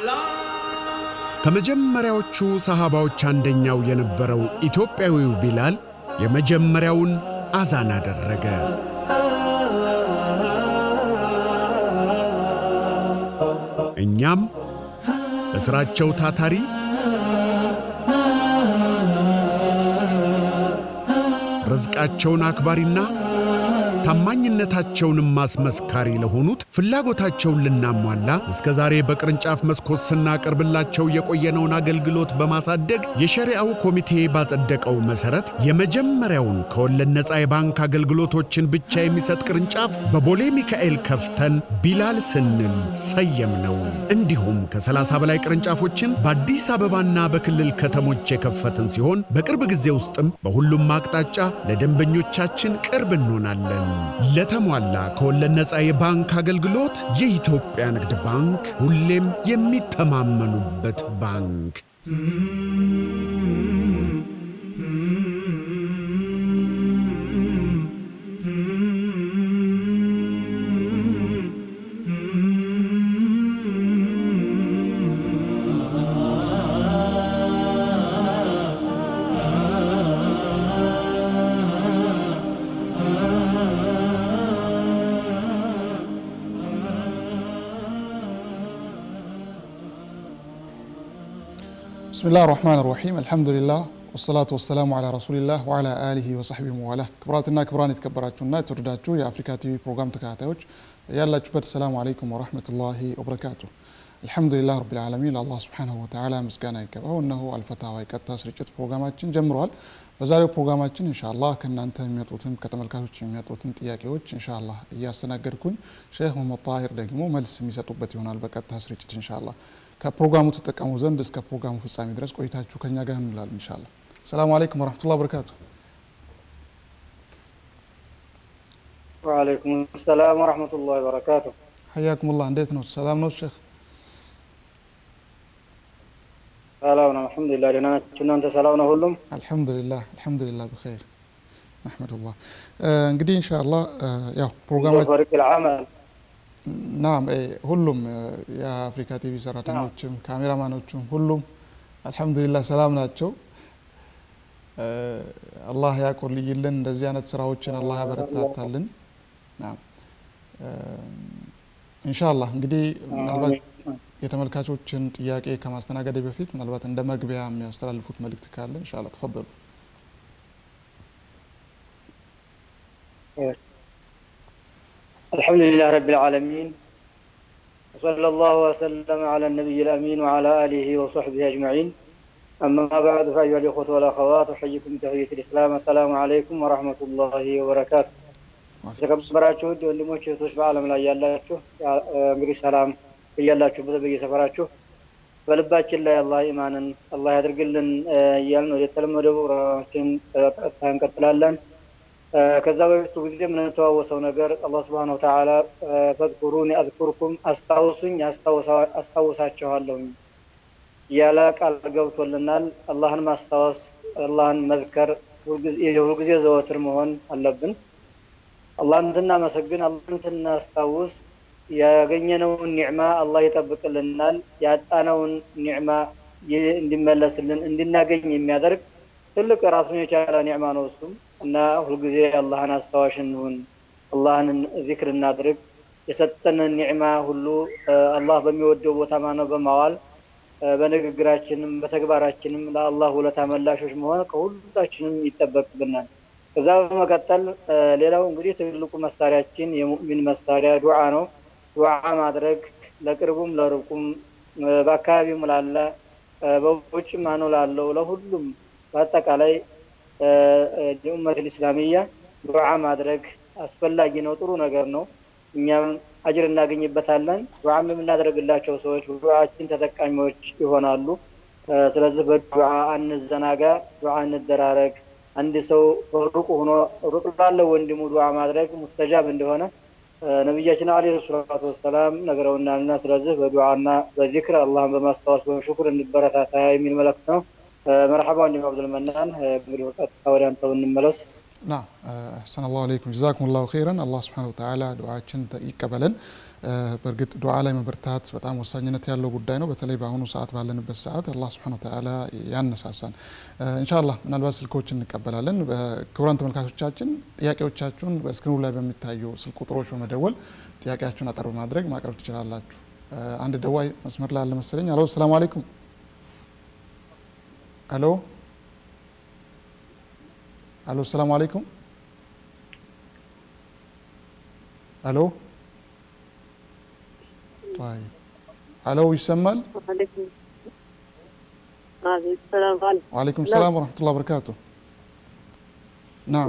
ከመጀመሪያዎቹ ሰሃባዎች አንደኛው የነበረው ኢትዮጵያዊው ቢላል የመጀመሪያውን አዛን አደረገ። እኛም በሥራቸው ታታሪ ርዝቃቸውን አክባሪና ታማኝነታቸውንም ማስመስካሪ ለሆኑት ፍላጎታቸውን ልናሟላ እስከ ዛሬ በቅርንጫፍ መስኮት ስናቀርብላቸው የቆየነውን አገልግሎት በማሳደግ የሸሪዓው ኮሚቴ ባጸደቀው መሠረት የመጀመሪያውን ከወለድ ነፃ የባንክ አገልግሎቶችን ብቻ የሚሰጥ ቅርንጫፍ በቦሌ ሚካኤል ከፍተን ቢላል ስንል ሰየም ነው። እንዲሁም ከ30 በላይ ቅርንጫፎችን በአዲስ አበባና በክልል ከተሞች የከፈትን ሲሆን በቅርብ ጊዜ ውስጥም በሁሉም አቅጣጫ ለደንበኞቻችን ቅርብ እንሆናለን። ለተሟላ ከወለድ ነፃ የባንክ አገልግሎት የኢትዮጵያ ንግድ ባንክ ሁሌም የሚተማመኑበት ባንክ። ብስሚላህ ራህማን ራሒም አልሐምዱሊላህ ወሰላቱ ወሰላሙ አላ ረሱሊላህ ወአላ አሊሂ ወሰሕቢ መዋላ። ክቡራትና ክቡራን የተከበራችሁና የተወደዳችሁ የአፍሪካ ቲቪ ፕሮግራም ተከታታዮች ያላችሁበት ሰላሙ አለይኩም ወረሕመቱላሂ ወበረካቱ። አልሐምዱሊላህ ረቢል ዓለሚን ለአላህ ሱብሓነሁ ወተዓላ ምስጋና ይገባው። እነሆ አልፈታዋ የቀጥታ ስርጭት ፕሮግራማችን ጀምረዋል። በዛሬው ፕሮግራማችን ኢንሻአላህ ከእናንተ የሚመጡትን ከተመልካቾች የሚመጡትን ጥያቄዎች ኢንሻአላህ እያስተናገድኩኝ ሼህ መሐመድ ጣሂር ደግሞ መልስ የሚሰጡበት ይሆናል በቀጥታ ስርጭት ኢንሻአላህ። ከፕሮግራሙ ተጠቀሙ ዘንድ እስከ ፕሮግራሙ ፍጻሜ ድረስ ቆይታችሁ ከኛ ጋር እንላለን ኢንሻአላህ። ሰላሙ አለይኩም ወረሕመቱላሂ ወበረካቱ። ወአለይኩም ሰላም ወረሕመቱላሂ ወበረካቱ። ሐያኩሙላህ እንዴት ነው? ሰላም ነው ሼህ? ሰላም ነው አልሐምዱሊላህ። ደህና ናችሁ እናንተ? ሰላም ነው ሁሉም? አልሐምዱሊላህ አልሐምዱሊላህ ብኸይር ነሕመዱላህ። እንግዲህ ኢንሻአላህ ያው ፕሮግራማችን ፈሪቅ ልዓመል ናም ሁሉም የአፍሪካ ቲቪ ሰራተኞችም ካሜራማኖችም ሁሉም አልሐምዱሊላህ ሰላም ናቸው። አላህ ያቆልይልን። እንደዚህ አይነት ስራዎችን አላህ ያበረታታልን። ናም ኢንሻአላህ እንግዲህ ምናልባት የተመልካቾችን ጥያቄ ከማስተናገድ በፊት ምናልባት እንደ መግቢያ የሚያስተላልፉት መልእክት ካለ ኢንሻአላህ ተፈضሉ። الحمد لله رب العالمين وصلى الله وسلم على النبي الأمين وعلى آله وصحبه أجمعين أما بعد فأيها الإخوة والأخوات أحييكم بتحية الإسلام السلام عليكم ورحمة الله وبركاته የተከበራችሁ ውድ ወንድሞች እህቶች በዓለም ላይ ያላችሁ እንግዲህ ሰላም እያላችሁበት በየሰፈራችሁ በልባችን ላይ አላህ ኢማንን አላህ ያድርግልን እያልን ወደ ተለመደው ፕሮግራማችን ቀጥታ እንቀጥላለን። ከዛ በፊቱ ጊዜ የምንተዋወሰው ነገር አላህ ስብሐነ ወተዓላ ፈዝኩሩኒ አዝኩርኩም አስታውሱኝ አስታውሳችኋለሁኝ እያለ ቃል ገብቶልናል። አላህን ማስታወስ አላህን መዝከር የሁልጊዜ ዘወትር መሆን አለብን። አላህን እንድናመሰግን አላህን እንድናስታውስ ያገኘነውን ኒዕማ አላህ ይጠብቅልናል። ያጣነውን ኒዕማ እንዲመለስልን እንድናገኝ የሚያደርግ ትልቅ ራሱን የቻለ ኒዕማ ነው እሱም እና ሁልጊዜ አላህን አስታዋሽ እንሁን፣ አላህን ዚክር እናድርግ። የሰጠንን ኒዕማ ሁሉ አላህ በሚወደው ቦታ ማነው በማዋል በንግግራችንም በተግባራችንም ለአላህ ውለታ መላሾች መሆን ከሁላችንም ይጠበቅብናል። ከዛ በመቀጠል ሌላው እንግዲህ ትልቁ መሳሪያችን የሙእሚን መሳሪያ ዱዓ ነው። ዱዓ ማድረግ ለቅርቡም ለርቁም በአካባቢውም ላለ በውጭ ማነው ላለው ለሁሉም በአጠቃላይ የኡመት ልእስላሚያ ዱዓ ማድረግ አስፈላጊ ነው። ጥሩ ነገር ነው። እኛም አጅር እናገኝበታለን። ዱዓም የምናደርግላቸው ሰዎች ዱዓችን ተጠቃሚዎች ይሆናሉ። ስለዚህ በዱዓ አንዘናጋ፣ ዱዓ እንደራረግ። አንድ ሰው ሩቅ ሆኖ ሩቅ ላለው ወንድሙ ዱዓ ማድረግ ሙስተጃብ እንደሆነ ነቢያችን አለይሂ ሰላቱ ወሰላም ነግረውናልና፣ ስለዚህ በዱዓና በዚክር አላህን በማስታወስ በሽኩር እንበረታታ የሚል መልእክት ነው። መርሐባ ወንድም አብዱል መናን፣ እንግዲህ በቀጥታ ወደ አንተው እንመለስ። ና አሕሰን አላሁ አለይኩም ጀዛኩም ላሁ ኸይረን አላህ ስብሓነሁ ወተዓላ ዱዓችን ይቀበለን። በእርግጥ ዱዓ ላይ መበርታት በጣም ወሳኝነት ያለው ጉዳይ ነው። በተለይ በአሁኑ ሰዓት ባለንበት ሰዓት አላህ ስብሓነሁ ወተዓላ ያነሳሳን። ኢንሻአላህ ምናልባት ስልኮችን እንቀበላለን። ክቡራን ተመልካቾቻችን ጥያቄዎቻችሁን በስክሪኑ ላይ በሚታዩ ስልክ ቁጥሮች በመደወል ጥያቄያችሁን አጠር በማድረግ ማቅረብ ትችላላችሁ። አንድ ደዋይ መስመር ላይ አለ መሰለኝ። አሎ ሰላም አለይኩም። አሎ አሎ ሰላም አለይኩም። አሎ طيب አሎ ይሰማል? ወአለይኩም ሰላም ወረሕመቱላሂ ወበረካቱ። ናም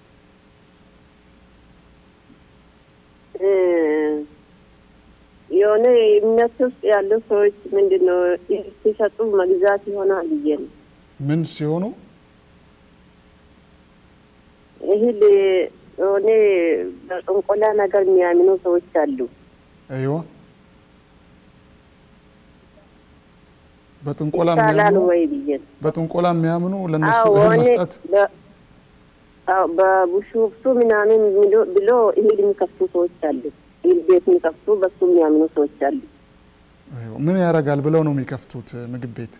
የሆነ እምነት ውስጥ ያሉ ሰዎች ምንድን ነው ሲሰጡ መግዛት ይሆናል ብዬ ነው። ምን ሲሆኑ እህል የሆነ በጥንቆላ ነገር የሚያምኑ ሰዎች አሉ። አይዋ በጥንቆላ ይቻላል የሚያምኑ ወይ ብዬ ነው። በጥንቆላ የሚያምኑ ለነሱ አዎ እህል እኔ መስጠት በ- አዎ፣ በቡሹፍቱ ምናምን ብሎ- ብሎ እህል የሚከፍቱ ሰዎች አሉ። እህል ቤት የሚከፍቱ በሱ የሚያምኑ ሰዎች አሉ። አይዋ ምን ያደርጋል ብለው ነው የሚከፍቱት ምግብ ቤት?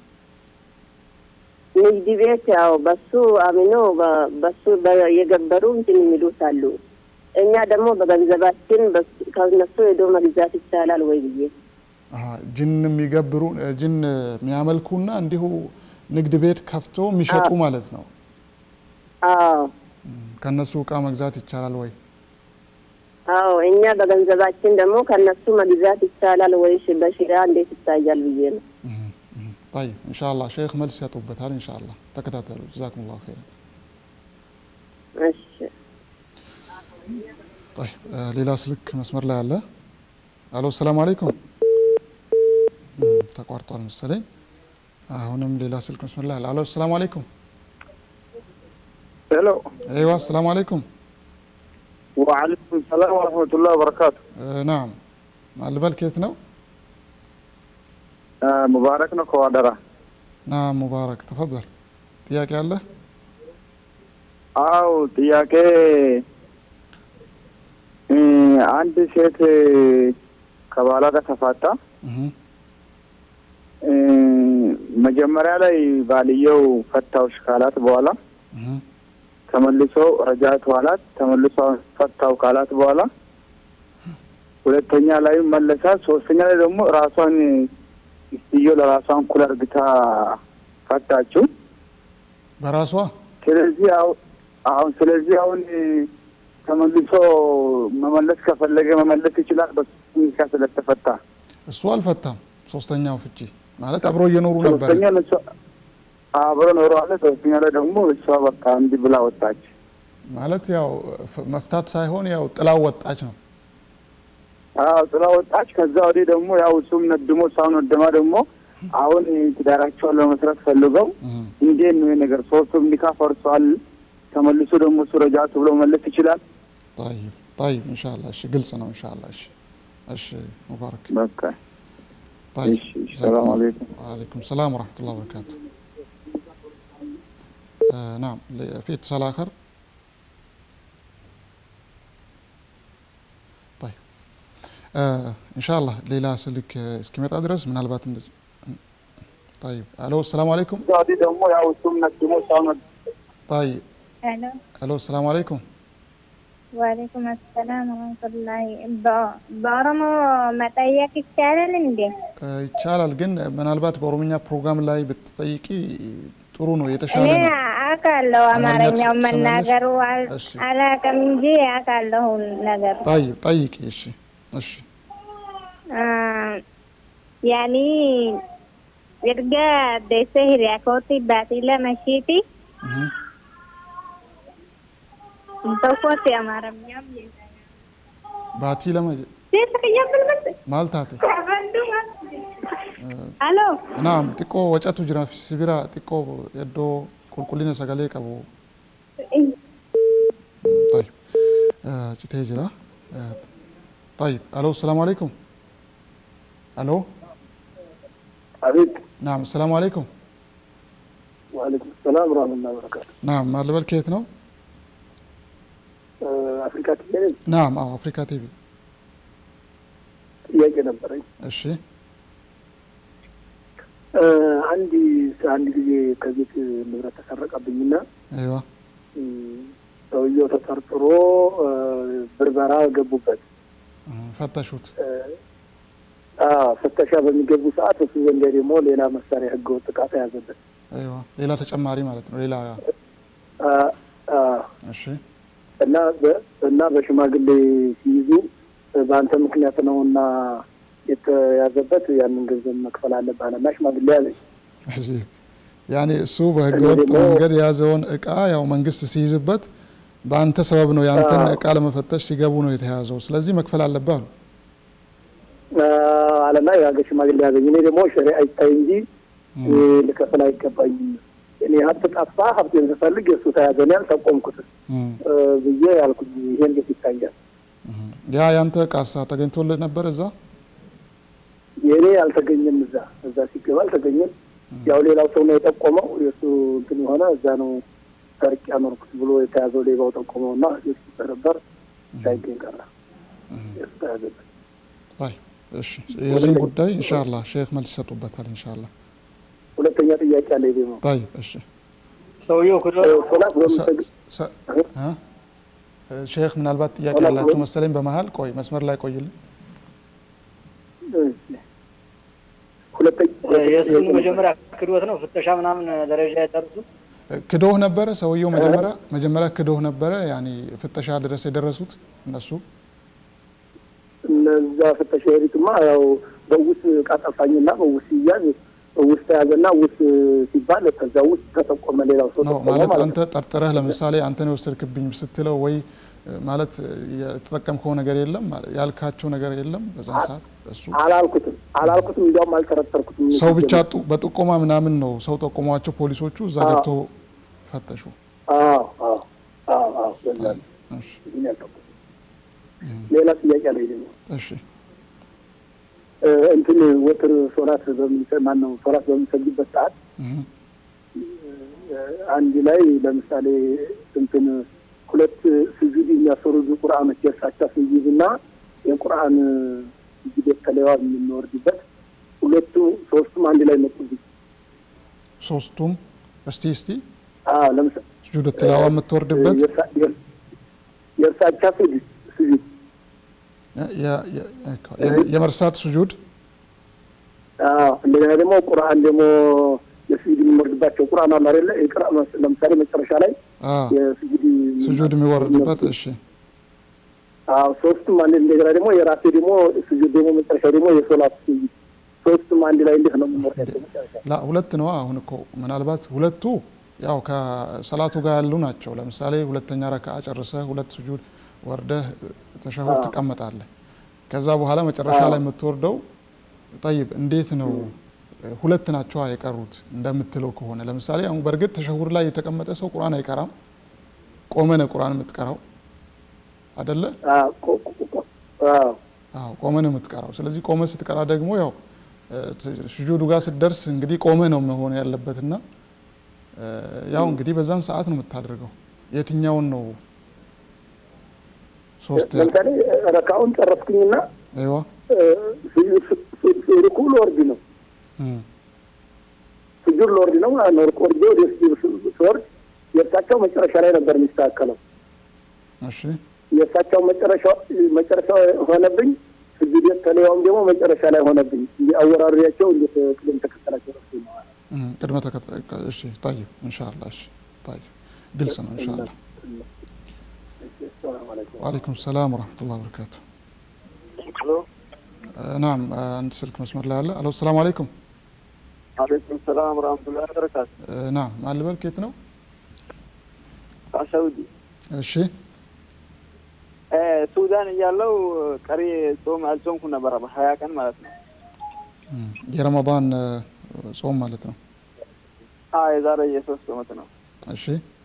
ንግድ ቤት ያው በሱ አምኖ በ- በሱ በ- የገበሩ እንትን የሚሉት አሉ። እኛ ደግሞ በገንዘባችን በሱ- ከነሱ ሄዶ መግዛት ይቻላል ወይ ብዬ አሀ ጅን የሚገብሩ ጅን የሚያመልኩና እንዲሁ ንግድ ቤት ከፍቶ የሚሸጡ ማለት ነው። አዎ ከነሱ እቃ መግዛት ይቻላል ወይ? አዎ እኛ በገንዘባችን ደግሞ ከነሱ መግዛት ይቻላል ወይ በሽራ እንዴት ይታያል ብዬ ነው። طيب ان شاء الله ሼክ መልስ ያጡበታል ان شاء الله ተከታተሉ ጀዛኩም ላሁ ኸይረን እሺ طيب آه، ሌላ ስልክ መስመር ላይ አለ አሎ ሰላም አለይኩም እም፣ ተቋርጧል መሰለኝ አሁንም ሌላ ስልክ መስመር ላይ አለ አሎ ሰላም አለይኩም ሄሎ አይዋ ሰላም አለይኩም ወዓለይኩም ሰላም ወረሕመቱላህ ወበረካቱ። آه، ናም ማልበል ከየት ነው ሙባረክ ነው ከዋደራ። ናም ሙባረክ ተፈضል ጥያቄ አለ አው ጥያቄ እ፣ አንድ ሴት ከባሏ ጋር ተፋታ። እህ፣ እ፣ መጀመሪያ ላይ ባልየው ፈታውሽ ካላት በኋላ እህ፣ ተመልሶ ረጃት ዋላት ተመልሶ ፈታው ካላት በኋላ ሁለተኛ ላይ መለሳት። ሶስተኛ ላይ ደግሞ ራሷን ሚስትየው ለራሷን ኩል አርግታ ፈታችው። በራሷ ስለዚህ አሁን አሁን ስለዚህ አሁን ተመልሶ መመለስ ከፈለገ መመለስ ይችላል። በሱ ሁኔታ ስለተፈታ እሱ አልፈታም ሶስተኛው ፍቺ ማለት አብሮ እየኖሩ ነበር ሶስተኛ እሷ አብሮ ኖረዋለ። ሶስተኛ ላይ ደግሞ እሷ በቃ እንዲህ ብላ ወጣች። ማለት ያው ፍ- መፍታት ሳይሆን ያው ጥላው ወጣች ነው አዎ ጥላ ወጣች። ከዛ ወዲህ ደግሞ ያው እሱም ነድሞ እሷም ነደማ ደግሞ አሁን ትዳራቸውን ለመስራት ፈልገው እህ። እንዴት ነው ይሄ ነገር? ሶስቱም ኒካ ፈርሷል። ተመልሶ ደግሞ እሱ ረጃቱ ብሎ መለስ ይችላል። طيب طيب ان شاء الله እሺ ግልጽ ነው ان شاء الله እሺ እሺ ሙባረክ በቃ طيب እሺ፣ ሰላም አለይኩም። وعليكم السلام ورحمة الله وبركاته آه نعم ل- في اتصال آخر طيب آه إن شاء الله ليلى سلك آه، እስኪመጣ ድረስ ምናልባት እንደዚህ طيب الو السلام عليكم ከዛ ወዲህ ደግሞ ያው እሱም ነድሞ እሷም ነድ طيب ሄሎ الو السلام عليكم ዋሌኩም አሰላም ወረህመቱላሂ በ- በኦሮሞ መጠየቅ ይቻላል እንዴ? آه ይቻላል ግን ምናልባት በኦሮምኛ ፕሮግራም ላይ ብትጠይቂ ጥሩ ነው የተሻለ እኔ ነው አውቃለሁ አማርኛው ትሰማለሽ? መናገሩ አል- እሺ። አላውቅም እንጂ አውቃለሁ ነገሩ طيب ጠይቂ እሺ እሺ አ፣ ያኒ erga deessee hiriyaa kootti baatii lama ishiiti እህ tokkotti amaaramnyaam ባቲ ለማ seesa kiyyaa bilbilti maal taate aloo naam xiqqoo wacatu jira sibira xiqqoo iddoo qulqullina sagalee qabu طيب آه، citee jira آه، طيب الو السلام عليكم الو አቤት نعم السلام عليكم ወአለይኩም ሰላም ወራህመቱላሂ ወበረካቱ። نعم ማን ልበል ከየት ነው አፍሪካ ቲቪ ነኝ። ናም አዎ አፍሪካ ቲቪ ጥያቄ ነበረኝ። እሺ እ፣ አንድ አንድ ጊዜ ከቤት ንብረት ተሰረቀብኝና አይዋ እ፣ ሰውየው ተጠርጥሮ እ፣ ብርበራ ገቡበት። እ፣ ፈተሹት እ፣ አዎ፣ ፍተሻ በሚገቡ ሰዓት እሱ ዘንድ ደግሞ ሌላ መሳሪያ ህገወጥ ዕቃ ተያዘበት። አይዋ ሌላ ተጨማሪ ማለት ነው ሌላ አ፣ አ፣ እሺ እና በ- እና በሽማግሌ ሲይዙ እ፣ በአንተ ምክንያት ነው እና የተያዘበት ያንን ገንዘብ መክፈል አለብህ አለና ሽማግሌ ያለኝ እሺ ያኔ እሱ በህገወጥ ደግሞ- መንገድ የያዘውን እቃ ያው መንግስት ሲይዝበት በአንተ ሰበብ ነው የአንተን አዎ። እቃ ለመፈተሽ ሲገቡ ነው የተያዘው ስለዚህ መክፈል አለብህ አሉ አለና የሀገር ሽማግሌ ያዘኝ። እኔ ደግሞ ሸሪዓ ይታይ እንጂ እ፣ ልከፍል አይገባኝም። እኔ ሀብት ጠፋ ሀብቴን ስፈልግ የእሱ ተያዘ እኔ አልጠቆምኩትም እም፣ እ፣ ብዬ ያልኩኝ ይሄ እንዴት ይታያል? እም። ያ ያንተ እቃሳ ተገኝቶልህ ነበር እዛ የእኔ አልተገኘም። እዛ እዛ ሲገባ አልተገኘም። ያው ሌላው ሰው ነው የጠቆመው። የእሱ እንትን የሆነ እዛ ነው ሰርቅ ያኖርኩት ብሎ የተያዘው ሌባው ጠቆመው እና የሱ ነበር ሳይገኝ ቀረ። የሱ ተያዘበት። ይ እሺ የዚህን ጉዳይ ኢንሻአላህ ሼክ መልስ ይሰጡበታል ኢንሻአላህ ሁለተኛ ጥያቄ አለ ደግሞ ይ እሺ ሰውየው ክዶ ሶላት በምሰግ ሰ- እ? ሼክ ምናልባት ጥያቄ ሆላ- ያላችሁ መሰለኝ በመሀል ቆይ መስመር ላይ ቆይልን ሁለተኛ የእሱን መጀመሪያ ክዶት ነው ፍተሻ ምናምን ደረጃ የደረሱ ክዶህ ነበረ ሰውየው መጀመሪያ መጀመሪያ ክዶህ ነበረ ያኔ ፍተሻ ድረስ የደረሱት እነሱ እነዛ ፍተሻ ሄዱትማ ያው በውስ ዕቃ ጠፋኝና በውስ ሲያዝ ውስጥ ተያዘና ውስጥ ሲባል ከዛ ውስጥ ተጠቆመ ሌላው ሰው ነው ጠቆመ ማለት ማለት አንተ ጠርጥረህ ለምሳሌ አንተን የወሰድክብኝ ስትለው ወይ እ፣ ማለት እ፣ የተጠቀምከው ነገር የለም ማለት ያልካቸው ነገር የለም በዛን ሰዓት እሱ አላልኩትም አላልኩትም እንዲያውም አልጠረጠርኩትም ሰው ብቻ ጡ- በጥቆማ ምናምን ነው ሰው ጠቆሟቸው ፖሊሶቹ እዛ አዎ። ገብተው ፈተሹ አዎ አዎ አዎ አዎ በዛ ነው እሺ ይህን ያልጠቁት ሌላ ጥያቄ አለ ደግሞ እሺ እ፣ እንትን ወትር ሶላት በምንሰ- ማነው ሶላት በምንሰግድበት ሰዓት እህ፣ እ፣ አንድ ላይ ለምሳሌ እንትን ሁለት ስጁድ የሚያስወርዱ ቁርአኖች የእርሳቻ ስጁድ እና የቁርአን ስጁድ የተለዋ የምንወርድበት ሁለቱ ሶስቱም አንድ ላይ መጡብኝ። ሶስቱም እስቲ እስቲ አዎ ለምሳሌ ስጁድ ትላዋ የምትወርድበት የእርሳ- የእር- የእርሳቻ ስጁድ ስጁድ የ- የ- የ- የመርሳት ስጁድ አዎ እንደገና ደግሞ ቁርአን ደግሞ የስጁድ የሚወርድባቸው ቁርአን አለ አይደለ? የቅራ ለምሳሌ መጨረሻ ላይ አ የስጁድ ስጁድ የሚወርድበት እሺ አዎ ሶስቱም አንድ እንደገና ደግሞ የራሴ ደግሞ ስጁድ ደግሞ መጨረሻ ደግሞ የሶላት ስጁድ ሶስቱም አንድ ላይ እንዴት ነው የምንወርዳቸው መጨረሻ? ላ ሁለት ነው አሁን እኮ ምናልባት ሁለቱ ያው ከሰላቱ ጋር ያሉ ናቸው ለምሳሌ ሁለተኛ ረክዓ ጨርሰህ ሁለት ስጁድ ወርደህ ተሸሁድ ትቀመጣለህ ከዛ በኋላ መጨረሻ ላይ የምትወርደው ጠይብ እንዴት ነው ሁለት ናቸው የቀሩት እንደምትለው ከሆነ ለምሳሌ አሁን በእርግጥ ተሸሁድ ላይ የተቀመጠ ሰው ቁርአን አይቀራም ቆመ ነው ቁርአን የምትቀራው አደለ አዎ ቆ- ቆ- ቆ- አዎ አዎ ቆመ ነው የምትቀራው ስለዚህ ቆመ ስትቀራ ደግሞ ያው እ፣ ስጁዱ ጋር ስትደርስ እንግዲህ ቆመ ነው መሆን ያለበትና እ፣ ያው እንግዲህ በዛን ሰዓት ነው የምታደርገው የትኛውን ነው ሶስት ያል- ለምሳሌ ረካውን ጨረስኩኝና አይዋ ሩኩ ልወርድ ነው እም፣ ስጁድ ልወርድ ነው ማለት ነው። ሩኩ ወርጄ ወደ ስጁድ ስወርድ የእሳቸው መጨረሻ ላይ ነበር የሚስተካከለው። እሺ የእሳቸው መጨረሻ መጨረሻ ሆነብኝ። ስጁድ የተለያውም ደግሞ መጨረሻ ላይ ሆነብኝ። አወራሪያቸው እንዴት ቅደም ተከተላቸው ረሱ ነው ማለት ነው። እም፣ ቅድመ ተከተል እሺ ጠይብ ኢንሻአላህ እሺ ጠይብ ግልጽ ነው ኢንሻአላህ ሰላም አለይኩም። ወአለይኩም ሰላም ወራህመቱላሂ ወበረካቱ ናም አንድ ስልክ መስመር ላይ አለ አሎ ሰላም አለይኩም አለይኩም ሰላም ወራህመቱላሂ ወበረካቱ። ናም ማልበል ኬት ነው ሳውዲ እሺ ሱዳን እያለው ቀሪ ጾም አልጾምኩ ነበረ በሀያ ቀን ማለት ነው። እም፣ የረመዳን እ፣ ጾም ማለት ነው አ የዛሬ የሶስት ዓመት ነው። እሺ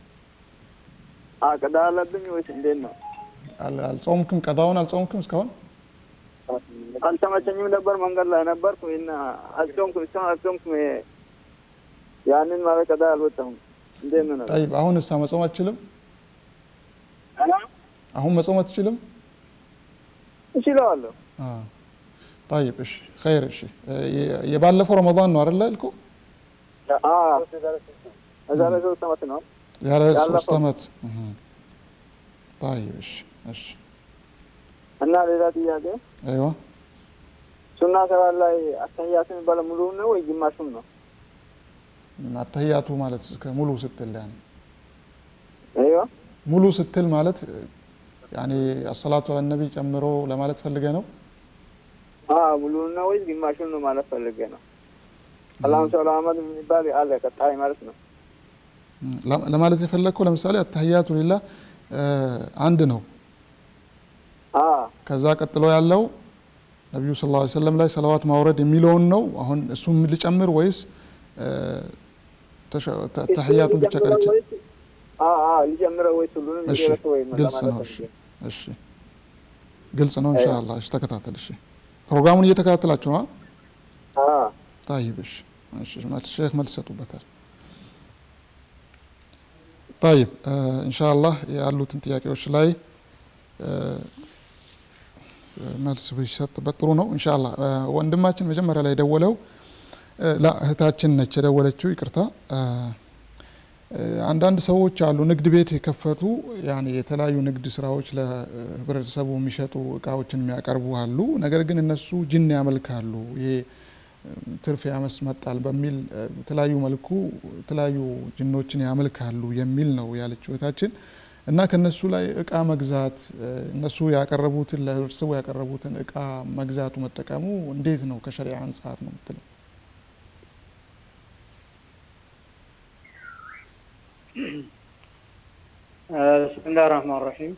አቅዳ አለብኝ ወይስ እንዴት ነው? አል- አልጾምክም ቀዳውን አልጾምክም እስካሁን አልተመቸኝም ነበር፣ መንገድ ላይ ነበርኩ እና አልጾምኩም፣ እስካሁን አልጾምኩም። ያንን ማለት ቀዳ አልወጣሁም። እንዴት ነው? ጠይብ አሁን እሳ መጾም አትችልም አሁን መጾም አትችልም? እችለዋለሁ። አዎ። طيب እሺ ኸይር እሺ የ- የባለፈው ረመዳን ነው አይደለ ያልከው? አዎ፣ እዛ ላይ ሶስት ዓመት ነው። ያለ ያለፈው። ሶስት ዓመት እህ። طيب እሺ እሺ እና ሌላ ጥያቄ አይዋ ሱና ሰላት ላይ አተህያት የሚባለው ሙሉውን ነው ወይ ግማሹን ነው? አተህያቱ ማለት እስከ ሙሉ ስትል ያኔ አይዋ ሙሉ ስትል ማለት ያኔ አሰላቱ አለ ነቢ ጨምሮ ለማለት ፈልገ ነው። አዎ ሙሉውን ነው ወይ ግማሹን ነው ማለት ፈልጌ ነው። አላሁም ሰላ አህመድ የሚባል አለ ቀጣይ ማለት ነው። ለ- ለማለት የፈለግከው ለምሳሌ አተህያቱ ሊላህ አንድ ነው። አዎ ከዛ ቀጥሎ ያለው ነቢዩ ስ ላ ሰለም ላይ ሰለዋት ማውረድ የሚለውን ነው። አሁን እሱም ልጨምር ወይስ እ፣ ተሸ- ተ- ተህያቱን ብቻ ቀርቼ? አዎ አዎ ሊጨምረው ወይስ ሁሉንም እሺ ሊጨርስ ወይ ግልጽ ለማለት ነው። እሺ ፈልጌ። እሺ ግልጽ ነው። ኢንሻአላህ እሺ፣ ተከታተል። እሺ ፕሮግራሙን እየተከታተላችሁ ነው? አዎ طيب እሺ እሺ መልስ ሼክ መልስ ሰጡበታል። طيب ኢንሻአላህ ያሉትን ጥያቄዎች ላይ እ፣ መልስ ቢሰጥበት ጥሩ ነው። ኢንሻአላህ እ፣ ወንድማችን መጀመሪያ ላይ የደወለው እ፣ ላ እህታችን ነች የደወለችው፣ ይቅርታ እ፣ እ፣ አንዳንድ ሰዎች አሉ ንግድ ቤት የከፈቱ ያኔ የተለያዩ ንግድ ስራዎች ለህብረተሰቡ የሚሸጡ እቃዎችን የሚያቀርቡ አሉ። ነገር ግን እነሱ ጅን ያመልካሉ። ይሄ ትርፍ ያመስመጣል በሚል እ፣ በተለያዩ መልኩ የተለያዩ ጅኖችን ያመልካሉ የሚል ነው ያለችው እህታችን እና ከነሱ ላይ እቃ መግዛት እ፣ እነሱ ያቀረቡትን ለህብረተሰቡ ያቀረቡትን እቃ መግዛቱ መጠቀሙ እንዴት ነው ከሸሪዓ አንጻር ነው የምትለው? ብስሚላህ ረህማን ረሂም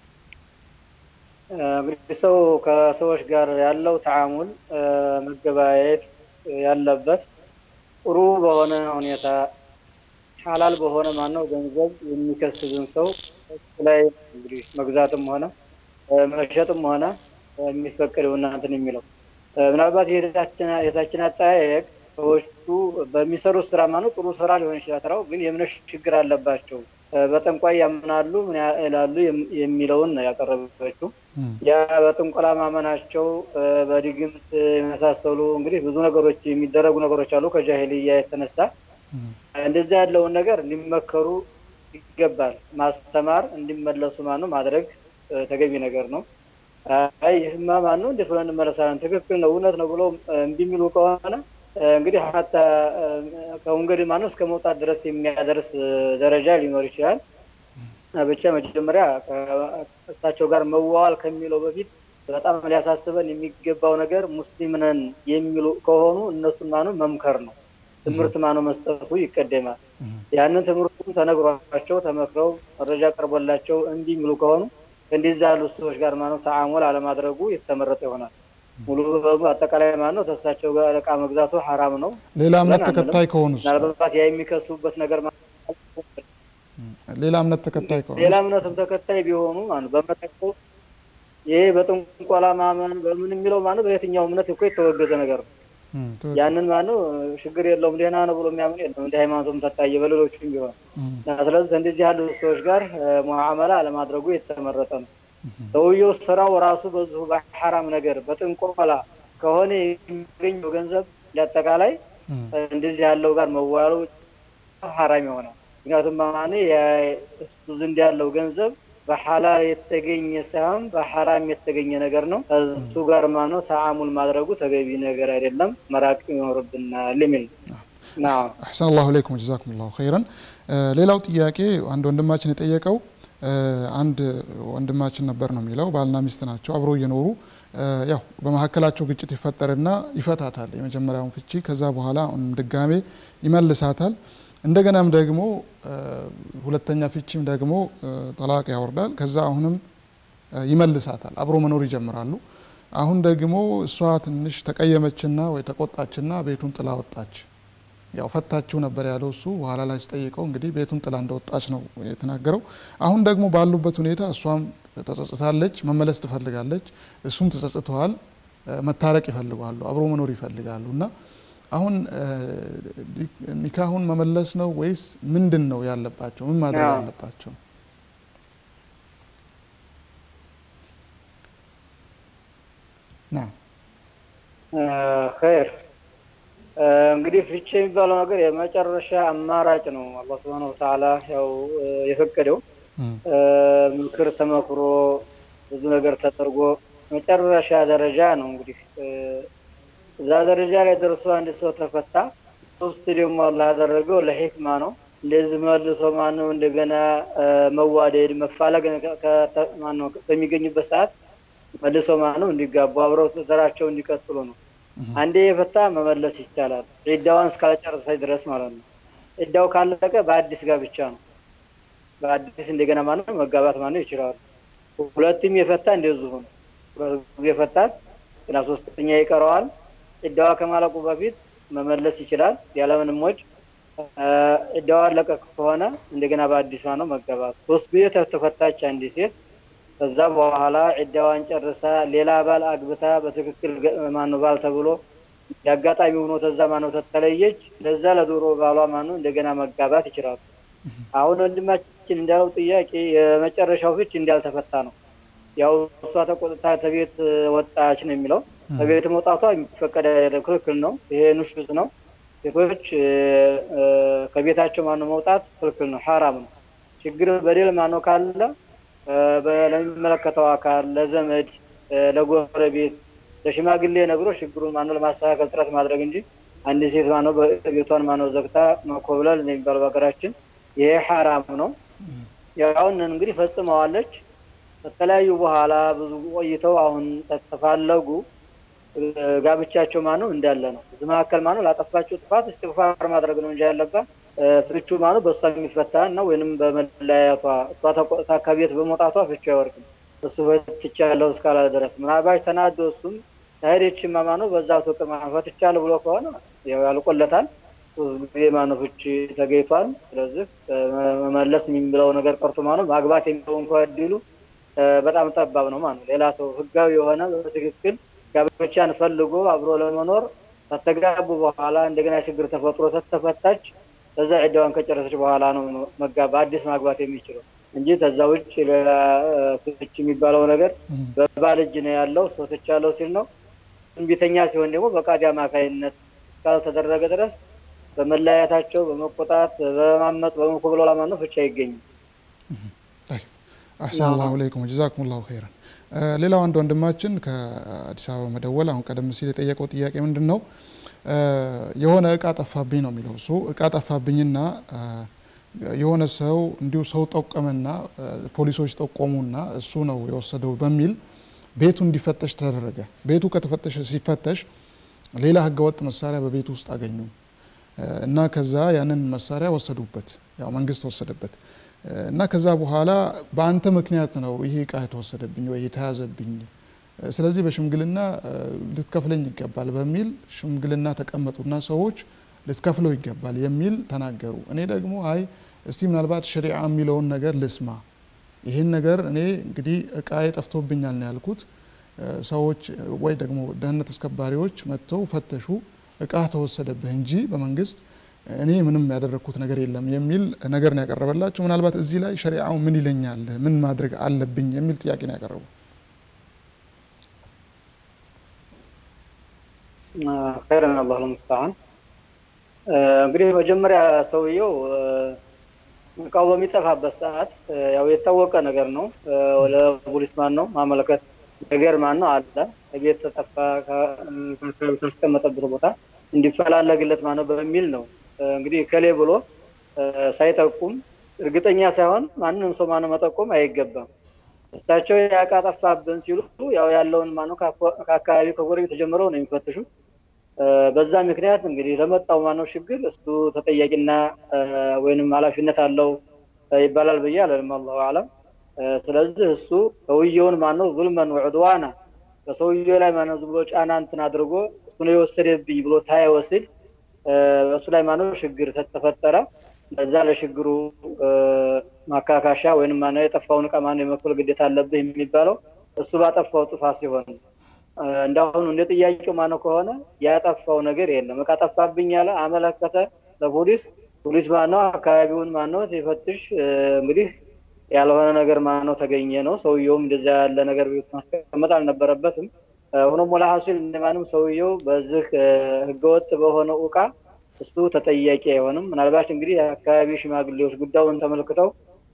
እንግዲህ ሰው ከሰዎች ጋር ያለው ተዓሙል መገበያየት ያለበት ጥሩ በሆነ ሁኔታ ሐላል በሆነ ማነው ገንዘብ የሚከስብን ሰው ላይ እንግዲህ መግዛትም ሆነ መሸጥም ሆነ የሚፈቀደው እናንትን የሚለው ምናልባት የታችን አጠያየቅ ሰዎቹ በሚሰሩት ስራ ማነው ጥሩ ስራ ሊሆን ይችላል ስራው ግን የእምነት ችግር አለባቸው በጠንቋይ ያምናሉ ምን ይላሉ የሚለውን ነው ያቀረበችው። ያ በጥንቆላ ማመናቸው በድግምት የመሳሰሉ እንግዲህ ብዙ ነገሮች የሚደረጉ ነገሮች አሉ ከጃሂልያ የተነሳ እንደዚህ ያለውን ነገር ሊመከሩ ይገባል። ማስተማር እንዲመለሱ ማነው ማድረግ ተገቢ ነገር ነው። አይ ይህማ ማነው እንዴት ብለን እንመለሳለን? ትክክል ነው እውነት ነው ብሎ እምቢ የሚሉ ከሆነ እንግዲህ ሀታ ከወንገድ ማነው እስከ መውጣት ድረስ የሚያደርስ ደረጃ ሊኖር ይችላል። ብቻ መጀመሪያ ከእሳቸው ጋር መዋዋል ከሚለው በፊት በጣም ሊያሳስበን የሚገባው ነገር ሙስሊም ነን የሚሉ ከሆኑ እነሱን ማነው መምከር ነው። ትምህርት ማነው መስጠቱ ይቀደማል። ያንን ትምህርቱም ተነግሯቸው ተመክረው መረጃ ቀርቦላቸው እምቢ የሚሉ ከሆኑ እንደዚህ ያሉ ሰዎች ጋር ማነው ተዓሙል አለማድረጉ የተመረጠ ይሆናል። ሙሉ በሙሉ አጠቃላይ ማለት ነው ተሳቸው ጋር እቃ መግዛቱ ሐራም ነው። ሌላ እምነት ተከታይ ከሆኑ ምናልባት ያ የሚከሱበት ነገር ሌላ እምነት ተከታይ ከሆኑ ሌላ እምነትም ተከታይ ቢሆኑ ማለት በእምነታቸው ይሄ በጥንቆላ ማመን በምን የሚለው ማለት በየትኛው እምነት እኮ የተወገዘ ነገር ነው። ያንን ማነው ችግር የለውም ደህና ነው ብሎ የሚያምን የለም እንደ ሃይማኖቱም ተታየ በሌሎችም ቢሆን ስለዚህ እንደዚህ ያሉ ሰዎች ጋር ሙዓመላ አለማድረጉ የተመረጠ ነው። ሰውየው ስራው ራሱ በዚሁ በሐራም ነገር በጥንቆላ ከሆነ የሚገኘው ገንዘብ ለአጠቃላይ እንደዚህ ያለው ጋር መዋሉ ሐራም ይሆናል። ምክንያቱም ማን እሱ ዘንድ ያለው ገንዘብ በሐላል የተገኘ ሳይሆን በሐራም የተገኘ ነገር ነው። እሱ ጋር ማነው ተዓሙል ማድረጉ ተገቢ ነገር አይደለም፣ መራቅ ይኖርብናል የሚል ነው። አሕሰን አላሁ ኢለይኩም ጀዛኩም ላሁ ኸይረን። ሌላው ጥያቄ አንድ ወንድማችን የጠየቀው አንድ ወንድማችን ነበር ነው የሚለው ባልና ሚስት ናቸው አብረው እየኖሩ ያው በመካከላቸው ግጭት ይፈጠርና ይፈታታል የመጀመሪያውን ፍቺ ከዛ በኋላ ድጋሜ ይመልሳታል እንደገናም ደግሞ ሁለተኛ ፍቺም ደግሞ ጠላቅ ያወርዳል ከዛ አሁንም ይመልሳታል አብሮ መኖር ይጀምራሉ አሁን ደግሞ እሷ ትንሽ ተቀየመችና ወይ ተቆጣችና ቤቱን ጥላ ወጣች ያው ፈታችሁ ነበር ያለው እሱ በኋላ ላይ ስጠይቀው እንግዲህ ቤቱን ጥላ እንደወጣች ነው የተናገረው። አሁን ደግሞ ባሉበት ሁኔታ እሷም ተጸጽታለች፣ መመለስ ትፈልጋለች፣ እሱም ተጸጽተዋል፣ መታረቅ ይፈልጋሉ፣ አብሮ መኖር ይፈልጋሉ እና አሁን ኒካሁን መመለስ ነው ወይስ ምንድን ነው ያለባቸው? ምን ማድረግ ያለባቸው? ና ኸይር እንግዲህ ፍቺ የሚባለው ነገር የመጨረሻ አማራጭ ነው። አላህ ሱብሓነሁ ወተዓላ ያው የፈቀደው ምክር ተመክሮ ብዙ ነገር ተደርጎ መጨረሻ ደረጃ ነው። እንግዲህ እዛ ደረጃ ላይ ደርሶ አንድ ሰው ተፈታ። ሶስት ደግሞ አላህ ያደረገው ለሂክማ ነው። እንደዚህ መልሶ ማነው እንደገና መዋደድ መፋለግ ማነው በሚገኙበት ሰዓት መልሶ ማነው እንዲጋቡ አብረው ትዳራቸው እንዲቀጥሉ ነው። አንዴ የፈታ መመለስ ይቻላል፣ ዒዳዋን እስካልጨረሰች ድረስ ማለት ነው። ዒዳው ካለቀ በአዲስ ጋብቻ ነው። በአዲስ እንደገና ማነው መጋባት ማነው ይችላሉ። ሁለቱም የፈታ እንደዚሁ ነው። ሁለት ጊዜ ፈታት ገና ሶስተኛ ይቀረዋል። ዒዳዋ ከማለቁ በፊት መመለስ ይችላል ያለምንም ወጭ። ዒዳዋ አለቀ ከሆነ እንደገና በአዲስ ማነው መጋባት። ሶስት ጊዜ ተፈታች አንድ ሴት ከዛ በኋላ ዒዳዋን ጨርሳ ሌላ ባል አግብታ በትክክል ማነው ባል ተብሎ የአጋጣሚ ሆኖ ተዛ ማነው ተተለየች ለዛ ለዶሮ ባሏ ማነው እንደገና መጋባት ይችላሉ። አሁን ወንድማችን እንዳለው ጥያቄ የመጨረሻው ፍች እንዳልተፈታ ነው። ያው እሷ ተቆጥታ ተቤት ወጣች ነው የሚለው። ከቤት መውጣቷ የሚፈቀድ አይደለም፣ ክልክል ነው። ይሄ ኑሹዝ ነው። ሴቶች ከቤታቸው ማነው መውጣት ክልክል ነው፣ ሐራም ነው። ችግር በደል ማነው ካለ ለሚመለከተው አካል ለዘመድ፣ ለጎረቤት፣ ለሽማግሌ ነግሮ ችግሩን ማነው ለማስተካከል ጥረት ማድረግ እንጂ አንድ ሴት ማነው ቤቷን ማነው ዘግታ መኮብለል የሚባለው በሀገራችን ይሄ ሐራም ነው። ያውን እንግዲህ ፈጽመዋለች። ከተለያዩ በኋላ ብዙ ቆይተው አሁን ተፋለጉ። ጋብቻቸው ማነው እንዳለ ነው። እዚህ መካከል ማነው ላጠፋቸው ጥፋት እስትግፋር ማድረግ ነው እንጂ ያለባት ፍቹ ማነው በእሷ የሚፈታ ነው ወይንም በመለያየቷ እሷ ተቆጥታ ከቤት በመውጣቷ ፍቹ አይወርቅም። እሱ ፈትቻለሁ እስካለ ድረስ ምናልባት ተናዶ እሱም ታሄደችማ ማነው በዛ ፍቅር ማነው ፈትቻለሁ ብሎ ከሆነ ያው ያልቆለታል። ሶስት ጊዜ ማነው ፍቺ ተገኝቷል። ስለዚህ መመለስ የሚለው ነገር ቀርቶ ማነው ማግባት የሚለው እንኳ እድሉ በጣም ጠባብ ነው ማለት ነው። ሌላ ሰው ህጋዊ የሆነ በትክክል ጋብቻን ፈልጎ አብሮ ለመኖር ከተጋቡ በኋላ እንደገና ችግር ተፈጥሮ ተተፈታች ከዛ ዒዳዋን ከጨረሰች በኋላ ነው መጋባ አዲስ ማግባት የሚችለው እንጂ ከዛ ውጭ ሌላ ፍች የሚባለው ነገር በባል እጅ ነው ያለው። ሰው ትቻለው ሲል ነው። ትንቢተኛ ሲሆን ደግሞ በቃዲ አማካይነት እስካልተደረገ ድረስ በመለያየታቸው በመቆጣት በማመፅ በመኮብለላ ማነው ፍቻ አይገኝም። አሕሰን ላሁ አለይኩም ጀዛኩም ላሁ ኸይረን። ሌላው አንድ ወንድማችን ከአዲስ አበባ መደወል አሁን ቀደም ሲል የጠየቀው ጥያቄ ምንድን ነው? የሆነ እቃ ጠፋብኝ ነው የሚለው እሱ እቃ ጠፋብኝና የሆነ ሰው እንዲሁ ሰው ጠቆመና ፖሊሶች ጠቆሙና እሱ ነው የወሰደው በሚል ቤቱ እንዲፈተሽ ተደረገ። ቤቱ ከተፈተሸ ሲፈተሽ ሌላ ህገወጥ መሳሪያ በቤቱ ውስጥ አገኙ እና ከዛ ያንን መሳሪያ ወሰዱበት፣ ያው መንግስት ወሰደበት እና ከዛ በኋላ በአንተ ምክንያት ነው ይሄ እቃ የተወሰደብኝ ወይ የተያዘብኝ፣ ስለዚህ በሽምግልና ልትከፍለኝ ይገባል በሚል ሽምግልና ተቀመጡና ሰዎች ልትከፍለው ይገባል የሚል ተናገሩ። እኔ ደግሞ አይ እስቲ ምናልባት ሸሪዓ የሚለውን ነገር ልስማ፣ ይህን ነገር እኔ እንግዲህ እቃዬ ጠፍቶብኛል ነው ያልኩት። ሰዎች ወይ ደግሞ ደህንነት አስከባሪዎች መጥተው ፈተሹ፣ እቃ ተወሰደብህ እንጂ በመንግስት እኔ ምንም ያደረግኩት ነገር የለም የሚል ነገር ነው ያቀረበላቸው። ምናልባት እዚህ ላይ ሸሪዓው ምን ይለኛል፣ ምን ማድረግ አለብኝ የሚል ጥያቄ ነው ያቀረቡ። ኸይረን አላህ ለሙስተዓን። እንግዲህ መጀመሪያ ሰውየው እቃው በሚጠፋበት ሰዓት ያው የታወቀ ነገር ነው። ለፖሊስ ማን ነው ማመለከት ነገር ማን ነው አለ ቤት ተጠፋ ካስቀመጠበት ቦታ እንዲፈላለግለት ማነው በሚል ነው እንግዲህ ከሌ ብሎ ሳይጠቁም እርግጠኛ ሳይሆን ማንም ሰው ማነው መጠቆም አይገባም። እሳቸው ያቃ ጠፋብን ሲሉ ያው ያለውን ማነው ከአካባቢ ከጎረቤት ተጀምረው ነው የሚፈትሹ። በዛ ምክንያት እንግዲህ ለመጣው ማነው ችግር እሱ ተጠያቂና ወይንም ኃላፊነት አለው ይባላል ብዬ አለንም አላሁ አለም። ስለዚህ እሱ ሰውየውን ማነው ዙልመን ወዕድዋና በሰውየው ላይ ማነው ዝም ብሎ ጫና እንትን አድርጎ እሱ ነው የወሰደብኝ ብሎ ታይወስድ በእሱ ላይ ማነው ችግር ተፈጠረ። ለዛ ለችግሩ ማካካሻ ወይም ማነው የጠፋውን እቃ ማነው የመክፈል ግዴታ አለብህ የሚባለው እሱ ባጠፋው ጥፋት ሲሆን እንዳሁኑ እንደ ጥያቄው ማነው ከሆነ ያጠፋው ነገር የለም። እቃ ጠፋብኝ ያለ አመለከተ ለፖሊስ። ፖሊስ ማነው አካባቢውን ማነው ሲፈትሽ እንግዲህ ያልሆነ ነገር ማነው ተገኘ ነው። ሰውየውም እንደዚያ ያለ ነገር ቤት ማስቀመጥ አልነበረበትም። ሆኖም ወላ ሀሲል እንደማንም ሰውየው በዚህ ህገወጥ በሆነው እቃ እሱ ተጠያቂ አይሆንም። ምናልባት እንግዲህ የአካባቢ ሽማግሌዎች ጉዳዩን ተመልክተው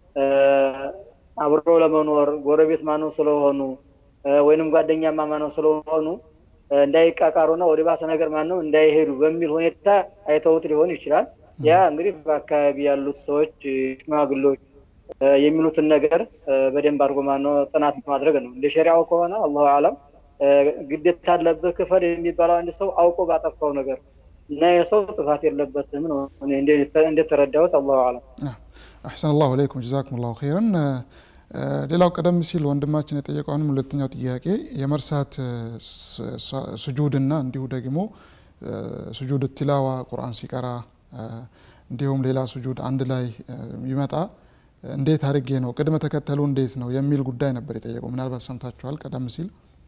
አብሮ ለመኖር ጎረቤት ማነው ስለሆኑ ወይንም ጓደኛማ ማነው ስለሆኑ እንዳይቃቃሩና ወደ ባሰ ነገር ማነው እንዳይሄዱ በሚል ሁኔታ አይተውት ሊሆን ይችላል። ያ እንግዲህ በአካባቢ ያሉት ሰዎች ሽማግሌዎች የሚሉትን ነገር በደንብ አድርጎ ማነው ጥናት ማድረግ ነው። እንደ ሸሪያው ከሆነ አላሁ አለም ግዴታ አለብህ ክፈል የሚባለው አንድ ሰው አውቆ ባጠፋው ነገር እና የሰው ጥፋት የለበትም ነው እንደተረዳሁት። አላሁ አለም። አሕሰን አላሁ አለይኩም ጀዛኩም ላሁ ኸይረን። ሌላው ቀደም ሲል ወንድማችን የጠየቀውንም ሁለተኛው ጥያቄ የመርሳት ስጁድና እንዲሁ ደግሞ ስጁድ ቲላዋ ቁርአን ሲቀራ እንዲሁም ሌላ ስጁድ አንድ ላይ ይመጣ እንዴት አድርጌ ነው ቅድመ ተከተሉ እንዴት ነው የሚል ጉዳይ ነበር የጠየቀው። ምናልባት ሰምታችኋል ቀደም ሲል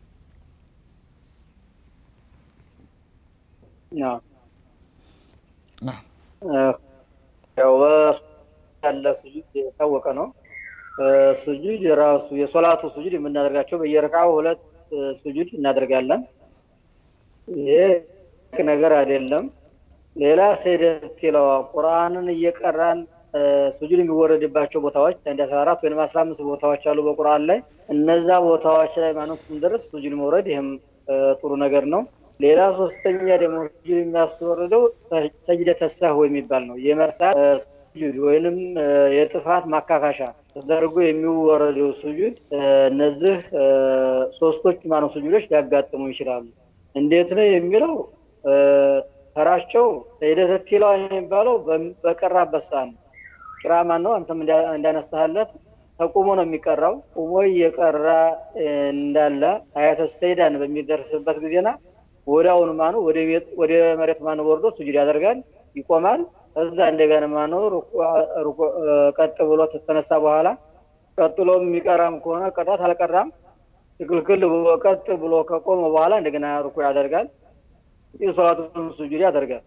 ያው ያለ ስጁድ የታወቀ ነው። ስጁድ የራሱ የሶላቱ ስጁድ የምናደርጋቸው በየረቃው ሁለት ስጁድ እናደርጋለን። ይሄ ነገር አይደለም። ሌላ ስህደት ቲላዋ ቁርአንን እየቀራን ስጁድ የሚወረድባቸው ቦታዎች አንድ አስራ አራት ወይም አስራ አምስት ቦታዎች አሉ በቁርአን ላይ እነዛ ቦታዎች ላይ ማንም ድረስ ስጁድ መውረድ ይህም ጥሩ ነገር ነው። ሌላ ሶስተኛ ደግሞ ስጁድ የሚያስወርደው ሰጅደተ ሰህው የሚባል ነው። የመርሳት ስጁድ ወይንም የጥፋት ማካካሻ ተደርጎ የሚወረደው ስጁድ እነዚህ ሶስቶች ማነው ስጁዶች ሊያጋጥሙ ይችላሉ። እንዴት ነው የሚለው ተራቸው ሰጅደተ ቲላዋ የሚባለው በቀራበት ሰዓት ነው። ቂራማን ነው አንተም እንዳነሳህለት ተቁሞ ነው የሚቀራው። ቁሞ እየቀራ እንዳለ አያተ ሰይዳን በሚደርስበት ጊዜና ወዲያውኑ ማኑ ወደ መሬት ማኑ ወርዶ ስጁድ ያደርጋል፣ ይቆማል። እዛ እንደገና ማኑ ቀጥ ብሎ ተተነሳ በኋላ ቀጥሎ የሚቀራም ከሆነ ቀራት አልቀራም ትክልክል ብሎ ቀጥ ብሎ ከቆመ በኋላ እንደገና ሩኩ ያደርጋል። የሶላቱን ስጁድ ያደርጋል።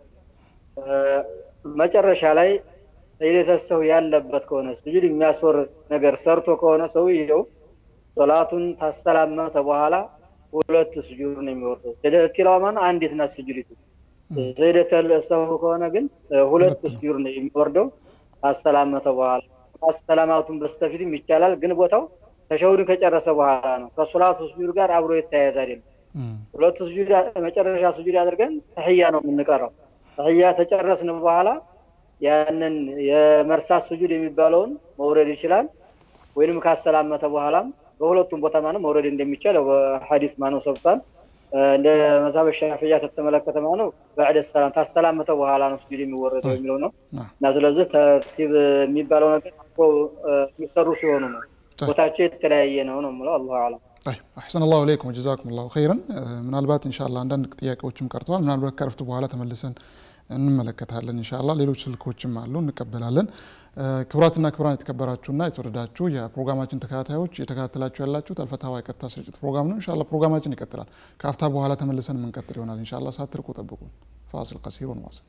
መጨረሻ ላይ ሰይደተሰው ያለበት ከሆነ ስጁድ የሚያስወርድ ነገር ሰርቶ ከሆነ ሰውየው ሶላቱን ታሰላመተ በኋላ ሁለት ስጁድ ነው የሚወርደው። ሰይደተ ቲላዋ ማለት አንዲት ናት ስጁዲቱ። ሰይደተሰው ከሆነ ግን ሁለት ስጁድ ነው የሚወርደው ታሰላመተ በኋላ። ማሰላማቱን በስተፊትም ይቻላል፣ ግን ቦታው ተሸሁድን ከጨረሰ በኋላ ነው። ከሶላቱ ስጁድ ጋር አብሮ የተያያዘ አይደለም። ሁለት ስጁድ መጨረሻ ስጁድ አድርገን ተህያ ነው የምንቀረው። ተህያ ተጨረስን በኋላ ያንን የመርሳት ስጁድ የሚባለውን መውረድ ይችላል። ወይንም ካሰላመተ በኋላም በሁለቱም ቦታ ማነው መውረድ እንደሚቻል ሐዲስ ማነው ሰብቷል። እንደ መዛበ ሻፊያ ተተመለከተ ማነው በዕደ ሰላም ታሰላመተ በኋላ ነው ስጁድ የሚወረደው የሚለው ነው እና ስለዚህ ተርቲብ የሚባለው ነገር የሚሰሩ ሲሆኑ ነው ቦታቸው የተለያየ ነው ነው የምለው። አላሁ አለም። አሕሰን አላሁ አለይኩም ጀዛኩም ላሁ ኸይረን። ምናልባት እንሻላ አንዳንድ ጥያቄዎችም ቀርተዋል። ምናልባት ከረፍት በኋላ ተመልሰን እንመለከታለን እንሻላ። ሌሎች ስልኮችም አሉ እንቀበላለን። ክቡራትና ክቡራን የተከበራችሁና የተወደዳችሁ የፕሮግራማችን ተከታታዮች የተከታተላችሁ ያላችሁት አልፈታዋ የቀጥታ ስርጭት ፕሮግራም ነው። እንሻላ ፕሮግራማችን ይቀጥላል። ከአፍታ በኋላ ተመልሰን የምንቀጥል ይሆናል እንሻላ። ሳትርቁ ጠብቁን። ፋሲል ቀሲሩን ዋስል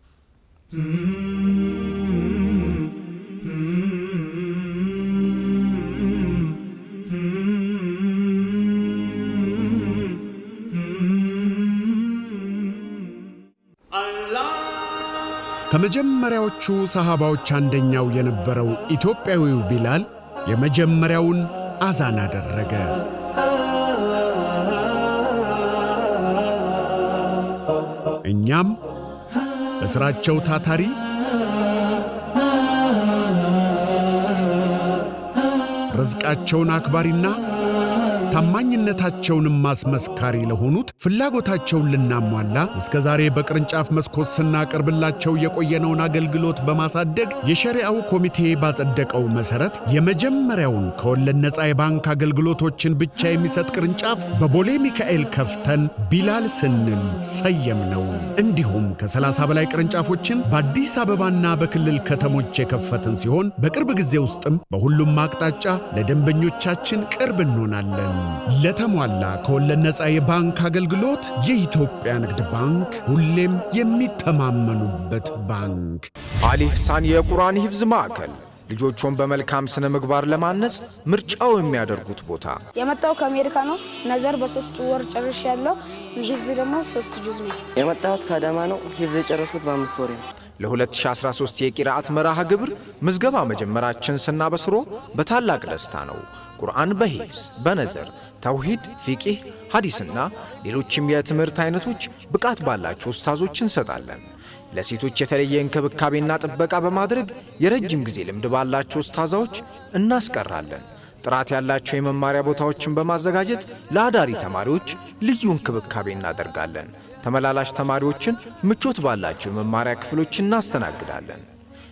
ከመጀመሪያዎቹ ሰሃባዎች አንደኛው የነበረው ኢትዮጵያዊው ቢላል የመጀመሪያውን አዛን አደረገ። እኛም በሥራቸው ታታሪ ርዝቃቸውን አክባሪና ታማኝነታቸውንም ማስመስካሪ ለሆኑት ፍላጎታቸውን ልናሟላ እስከ ዛሬ በቅርንጫፍ መስኮት ስናቀርብላቸው የቆየነውን አገልግሎት በማሳደግ የሸሪዓው ኮሚቴ ባጸደቀው መሠረት የመጀመሪያውን ከወለድ ነፃ የባንክ አገልግሎቶችን ብቻ የሚሰጥ ቅርንጫፍ በቦሌ ሚካኤል ከፍተን ቢላል ስንል ሰየም ነው። እንዲሁም ከ30 በላይ ቅርንጫፎችን በአዲስ አበባና በክልል ከተሞች የከፈትን ሲሆን በቅርብ ጊዜ ውስጥም በሁሉም አቅጣጫ ለደንበኞቻችን ቅርብ እንሆናለን። ለተሟላ ከወለድ ነፃ የባንክ አገልግሎት የኢትዮጵያ ንግድ ባንክ ሁሌም የሚተማመኑበት ባንክ። አሊ ኢሕሳን የቁርአን ሂፍዝ ማዕከል ልጆቹን በመልካም ስነ ምግባር ለማነጽ ምርጫው የሚያደርጉት ቦታ የመጣው ከአሜሪካ ነው። ነዘር በሶስት ወር ጨርሽ ያለው ሂፍዝ ደግሞ ሶስት ጁዝ ነው። የመጣሁት ከአዳማ ነው። ሂፍዝ የጨረስኩት በአምስት ወሬ ነው። ለ2013 የቂራአት መርሃ ግብር ምዝገባ መጀመራችን ስናበስሮ በታላቅ ደስታ ነው። ቁርአን በሂፍዝ በነዘር ተውሂድ፣ ፊቂህ፣ ሐዲስና ሌሎችም የትምህርት አይነቶች ብቃት ባላቸው ኡስታዞች እንሰጣለን። ለሴቶች የተለየ እንክብካቤና ጥበቃ በማድረግ የረጅም ጊዜ ልምድ ባላቸው ኡስታዛዎች እናስቀራለን። ጥራት ያላቸው የመማሪያ ቦታዎችን በማዘጋጀት ለአዳሪ ተማሪዎች ልዩ እንክብካቤ እናደርጋለን። ተመላላሽ ተማሪዎችን ምቾት ባላቸው የመማሪያ ክፍሎች እናስተናግዳለን።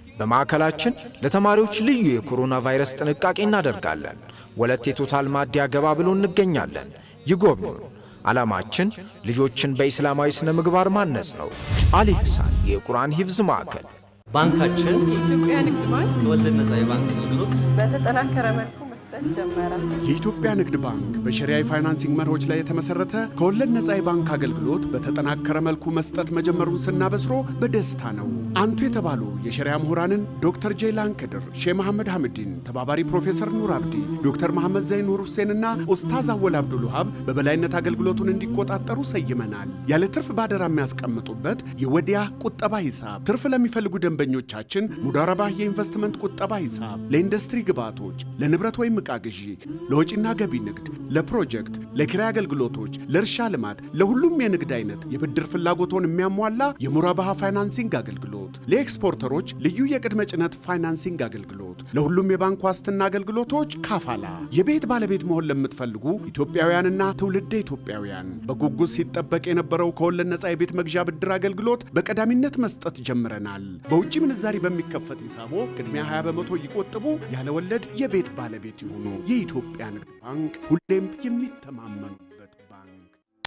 በማዕከላችን ለተማሪዎች ልዩ የኮሮና ቫይረስ ጥንቃቄ እናደርጋለን። ወለቴ ቶታል ማዲያ ገባ ብሎ እንገኛለን። ይጎብኙን። ዓላማችን ልጆችን በኢስላማዊ ሥነ ምግባር ማነጽ ነው። አሊ ህሳን የቁርአን ሂፍዝ ማዕከል ባንካችን የኢትዮጵያ ንግድ ባንክ ከወለድ ነጻ የባንክ አገልግሎት በተጠናከረ መልኩ መስጠት ጀመረ። የኢትዮጵያ ንግድ ባንክ በሸሪያ የፋይናንሲንግ መርሆች ላይ የተመሰረተ ከወለድ ነጻ የባንክ አገልግሎት በተጠናከረ መልኩ መስጠት መጀመሩን ስናበስሮ በደስታ ነው። አንቱ የተባሉ የሸሪያ ምሁራንን ዶክተር ጄይላን ክድር፣ ሼህ መሐመድ ሐምዲን፣ ተባባሪ ፕሮፌሰር ኑር አብዲ፣ ዶክተር መሐመድ ዘይን ኑር ሁሴንና ኡስታዝ አወል አብዱል ውሃብ በበላይነት አገልግሎቱን እንዲቆጣጠሩ ሰይመናል። ያለ ትርፍ ባደራ የሚያስቀምጡበት የወዲያ ቁጠባ ሂሳብ፣ ትርፍ ለሚፈልጉ ደንበኞቻችን ሙዳረባህ የኢንቨስትመንት ቁጠባ ሂሳብ፣ ለኢንዱስትሪ ግብዓቶች፣ ለንብረት ወይም ዕቃ ግዢ፣ ለወጪና ገቢ ንግድ፣ ለፕሮጀክት፣ ለኪራይ አገልግሎቶች፣ ለእርሻ ልማት፣ ለሁሉም የንግድ አይነት የብድር ፍላጎቶን የሚያሟላ የሙራባሃ ፋይናንሲንግ አገልግሎት፣ ለኤክስፖርተሮች ልዩ የቅድመ ጭነት ፋይናንሲንግ አገልግሎት፣ ለሁሉም የባንክ ዋስትና አገልግሎቶች ካፋላ። የቤት ባለቤት መሆን ለምትፈልጉ ኢትዮጵያውያንና ትውልደ ኢትዮጵያውያን በጉጉት ሲጠበቅ የነበረው ከወለድ ነጻ የቤት መግዣ ብድር አገልግሎት በቀዳሚነት መስጠት ጀምረናል። በውጭ ምንዛሪ በሚከፈት ሂሳቦ ቅድሚያ 20 በመቶ ይቆጥቡ፣ ያለ ወለድ የቤት ባለቤት ይሁኑ። የኢትዮጵያ ንግድ ባንክ ሁሌም የሚተማመኑበት ባንክ።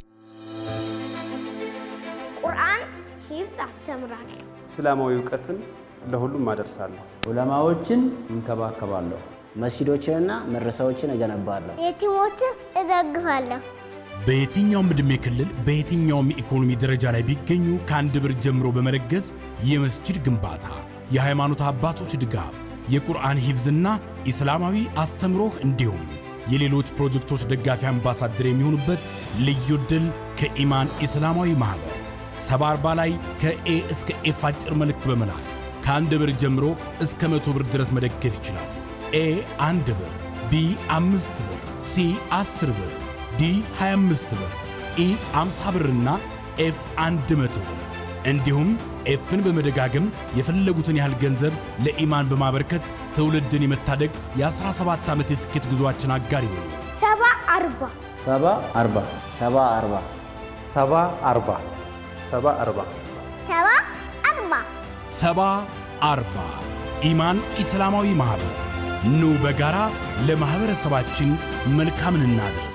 ቁርአን ሂፍዝ አስተምራለሁ። እስላማዊ እውቀትን ለሁሉም አደርሳለሁ። ዑለማዎችን እንከባከባለሁ። መስጊዶችንና መድረሳዎችን እገነባለሁ። የቲሞችን እደግፋለሁ። በየትኛውም ዕድሜ ክልል በየትኛውም የኢኮኖሚ ደረጃ ላይ ቢገኙ ከአንድ ብር ጀምሮ በመለገስ የመስጂድ ግንባታ፣ የሃይማኖት አባቶች ድጋፍ፣ የቁርአን ሂፍዝና ኢስላማዊ አስተምሮህ እንዲሁም የሌሎች ፕሮጀክቶች ደጋፊ አምባሳደር የሚሆኑበት ልዩ ዕድል ከኢማን ኢስላማዊ ማኅበር ሰባ አርባ ላይ ከኤ እስከ ኤፍ አጭር መልእክት በመላክ ከአንድ ብር ጀምሮ እስከ መቶ ብር ድረስ መደገፍ ይችላሉ። ኤ አንድ ብር፣ ቢ አምስት ብር፣ ሲ አስር ብር ዲ 25 ብር፣ ኢ 50 ብርና ኤፍ 100 ብር እንዲሁም ኤፍን በመደጋገም የፈለጉትን ያህል ገንዘብ ለኢማን በማበርከት ትውልድን የመታደግ የ17 ዓመት የስኬት ጉዞአችን አጋር ይሆኑ። ሰባ አርባ ሰባ አርባ ሰባ አርባ ሰባ አርባ ሰባ አርባ ሰባ አርባ ሰባ አርባ ኢማን ኢስላማዊ ማኅበር ኑ በጋራ ለማኅበረሰባችን መልካምን እናድርስ።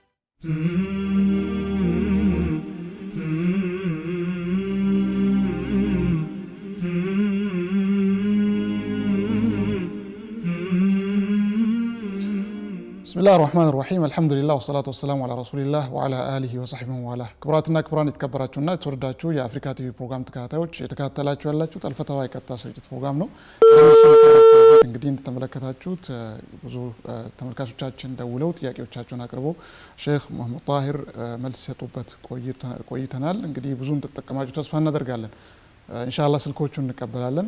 ብስሚላህ ራህማን ራሒም አልሐምዱሊላህ ወሰላቱ ወሰላሙ አላ ረሱሊላህ ወአላ አሊሂ ወሰሕቢ ወላ ክቡራትና ክቡራን የተከበራችሁና የተወደዳችሁ የአፍሪካ ቲቪ ፕሮግራም ተከታታዮች የተከታተላችሁ ያላችሁት አልፈተዋ የቀጥታ ስርጭት ፕሮግራም ነው። እንግዲህ እንደተመለከታችሁት ብዙ ተመልካቾቻችን ደውለው ጥያቄዎቻቸውን አቅርበው ሼክ መሐመድ ጣሂር መልስ ሲሰጡበት ቆይተናል። እንግዲህ ብዙ እንደተጠቀማችሁ ተስፋ እናደርጋለን። ኢንሻአላህ ስልኮቹን እንቀበላለን።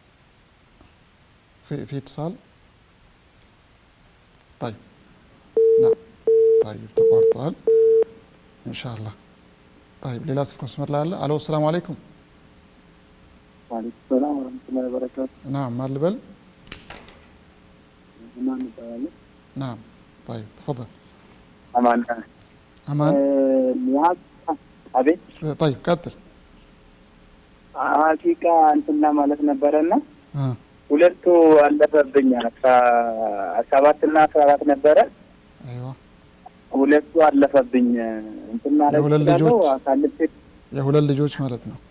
في اتصال طيب نعم طيب ተቋርጠዋል ኢንሻአላህ طيب ሌላ ስልክ መስመር ላይ አለ አሎ ሰላም አለይኩም ዋሌኩም ሰላም ወረህመቱላሂ ወበረካቱ نعم ማን ልበል ማን ይባላል نعم طيب تفضل አማን አማን ሙያዝ አቤት طيب ቀጥል ሀቂቃ እንትና ማለት ነበረና አ ሁለቱ አለፈብኝ አስራ ሰባት እና አስራ አራት ነበረ አይዋ ሁለቱ አለፈብኝ እንትን ማለት የሁለት እችላለሁ ልጆች? አሳልፌ የሁለት ልጆች ማለት ነው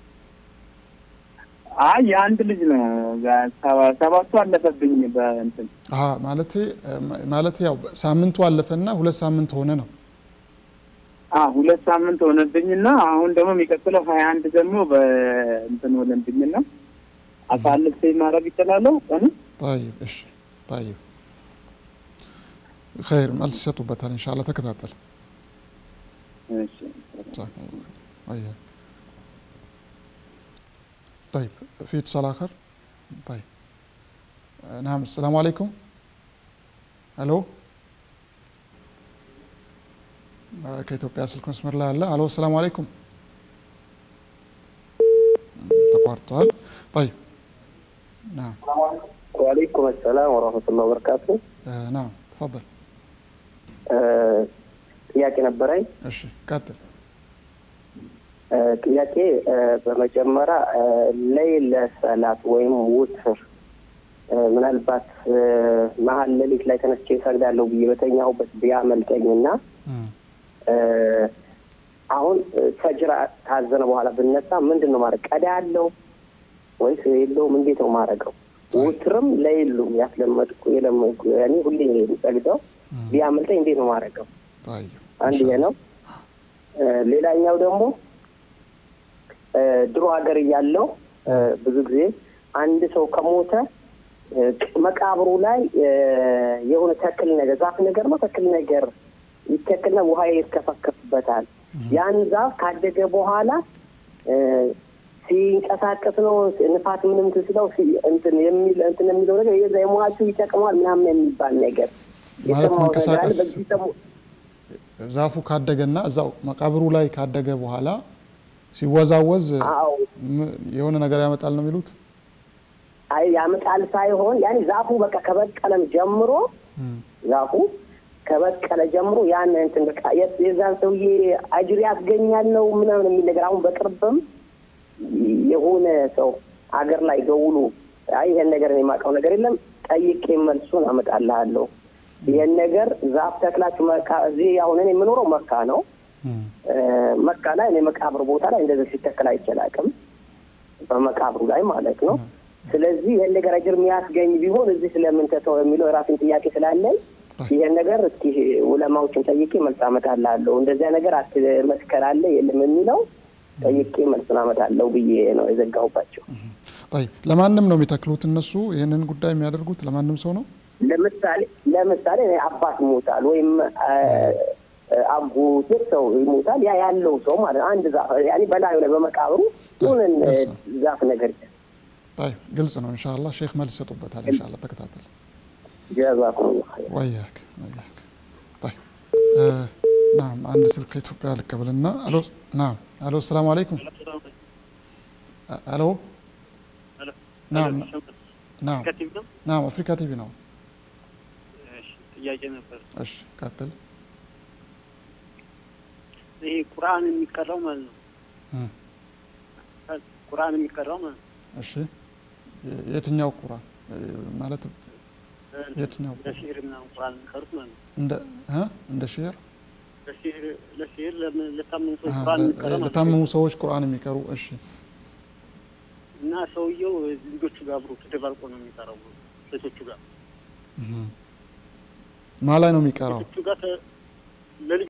አይ የአንድ ልጅ ነው ሰባ- ሰባቱ አለፈብኝ በእንትን አሀ ማለቴ ማለቴ ያው ሳምንቱ አለፈና ሁለት ሳምንት ሆነ ነው አ ሁለት ሳምንት ሆነብኝና አሁን ደግሞ የሚቀጥለው ሀያ አንድ ደግሞ በእንትን ሆነብኝና አሳልፌ ማድረግ ይችላለሁ ቀኑ طيب እሺ طيب خير መልስ ይሰጡበታል ኢንሻአላህ ተከታተል እሺ جزاكم الله خير وياك طيب في اتصال آخر طيب آه، نعم السلام عليكم الو آه، ከኢትዮጵያ ስልክ መስመር ላይ አለ አሎ ሰላም አለይኩም ተቋርጠዋል طيب نعم وعليكم السلام ورحمة الله وبركاته آه، نعم تفضل آه، ጥያቄ ነበረኝ። እሺ ቀጥል አ፣ ጥያቄ አ፣ በመጀመሪያ አ፣ ለይለ ሰላት ወይም ውትር አ፣ ምናልባት አ፣ መሀል ሌሊት ላይ ተነስቼ እሰግዳለሁ ብዬ በተኛሁበት ቢያመልጠኝና አ፣ አሁን አ፣ ፈጅር ታዘነ በኋላ ብነሳ ምንድን ነው ማድረግ? ቀዳ ያለው ወይስ የለውም? እንዴት ነው ማድረገው? ውትርም ለይሉም ያስለመድኩ የለመድኩ ያኔ ሁሌ የሚሰግደው ቢያመልጠኝ እንዴት ነው ማድረገው? طيب አንድ ይሄ ነው። አ፣ ሌላኛው ደግሞ አ፣ ድሮ ሀገር እያለው አ፣ ብዙ ጊዜ አንድ ሰው ከሞተ አ፣ መቃብሩ ላይ አ፣ የሆነ ተክል ነገር ዛፍ ነገር ነው ተክል ነገር ይተክልና ውሃ ይርከፈከፍበታል። ያን ዛፍ ካደገ በኋላ አ፣ ሲንቀሳቀስ ነው ንፋት ምንም እንትን ሲለው ሲ- እንትን የሚል እንትን የሚለው ነገር የዛ የሟቹ ይጠቅመዋል ምናምን የሚባል ነገር ማለት የሰማሁት ነገር አለ። መንቀሳቀስ በዚህ ሰሙ ዛፉ ካደገና እዛው መቃብሩ ላይ ካደገ በኋላ ሲወዛወዝ አዎ ም- የሆነ ነገር ያመጣል ነው የሚሉት አይ ያመጣል ሳይሆን ያኔ ዛፉ በቃ ከበቀለም ጀምሮ ዛፉ ከበቀለ ጀምሮ ያን እንትን በቃ የ- የዛን ሰውዬ አጅር ያስገኛል ነው ምናምን የሚል ነገር አሁን በቅርብም የሆነ ሰው አገር ላይ ደውሎ አይ ይሄን ነገር እኔ የማውቀው ነገር የለም ጠይቄ መልሱን አመጣልሃለሁ ይሄን ነገር ዛፍ ተክላችሁ መካ እዚህ አሁን እኔ የምኖረው መካ ነው እ፣ መካ ላይ እኔ መቃብር ቦታ ላይ እንደዚህ ሲተክል አይችላቅም በመቃብሩ ላይ ማለት ነው ስለዚህ ይህን ነገር አጅር የሚያስገኝ ቢሆን እዚህ ስለምን ተተው የሚለው የራሴን ጥያቄ ስላለኝ ይህን ነገር እስኪ ውለማዎችን ጠይቄ መልስ አመጣልሃለሁ እንደዚያ ነገር አትመስከር አለ የለም የሚለው ጠይቄ መልሱን አመጣለሁ ብዬ ነው የዘጋሁባቸው طيب ለማንም ነው የሚተክሉት እነሱ ይህንን ጉዳይ የሚያደርጉት ለማንም ሰው ነው ለምሳሌ ለምሳሌ እኔ አባት ይሞታል ወይም አ፣ አጎት የት ሰው ይሞታል ያ ያለው ሰው ማለት ነው። አንድ ዛፍ ያኔ በላዩ ላይ በመቃብሩ ሁንን ዛፍ ነገር طيب ግልጽ ነው ኢንሻአላህ ሼክ መልስ ይሰጡበታል ኢንሻአላህ ተከታተል ጀዛኩሙላህ ኸይር ወያክ ወያክ طيب آه نعم عند سلك ኢትዮጵያ ልቀበልና አሎ ናም አሎ ሰላም አለይኩም አ- አሎ ናም ናም ከቲም ነው። ናም አፍሪካ ቲቪ ነው እሺ፣ ጥያቄ ነበር። እሺ ቀጥል ይሄ ቁርአን የሚቀራው ማለት ነው። እ፣ ቁርአን የሚቀራው ማለት ነው። እሺ የ- የትኛው ቁርአን እ፣ ማለት የትኛው ቁርአን? ለሲህር ምናምን ቁርአን የሚቀሩት ማለት ነው። እንደ እ እንደ ሼር ለሲህር ለሲህር ለምን- ለታመኑ ሰዎች አሃ፣ ቁርአን ለ- የሚቀራ ማለት ነው። ለታመሙ ሰዎች ቁርአን የሚቀሩ እሺ እና ሰውየው ልጆቹ ጋር አብሮ ተደባልቆ ነው የሚቀራው ሴቶቹ ጋር እህ። ማ ላይ ነው የሚቀራው ሴቶቹ ጋር ተ- ለልጅ